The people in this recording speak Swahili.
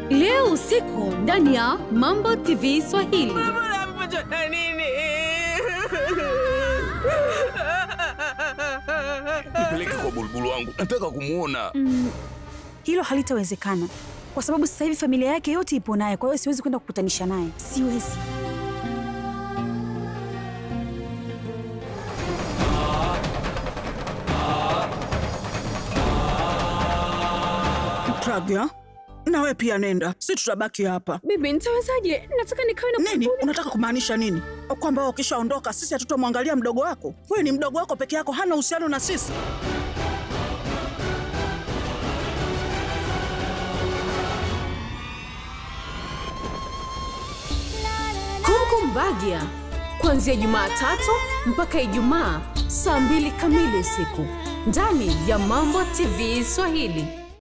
leo usiku ndani ya Mambo TV Swahili. Amepata nini? Nipeleke kwa bulbulu wangu, nataka kumwona. Hilo halitawezekana kwa sababu sasa hivi familia yake yote ipo naye, kwa hiyo siwezi kwenda kukutanisha naye, siwezi. Pragya, nawe pia nenda, si tutabaki hapa. Bibi, nitawezaje? Nataka nikawe na Nini unataka kumaanisha nini? Kwamba ukishaondoka sisi hatutomwangalia mdogo wako? Wewe ni mdogo wako peke yako, hana uhusiano na sisi. Kongo Mbagia kuanzia Jumatatu mpaka Ijumaa saa mbili kamili usiku ndani ya Mambo TV Swahili.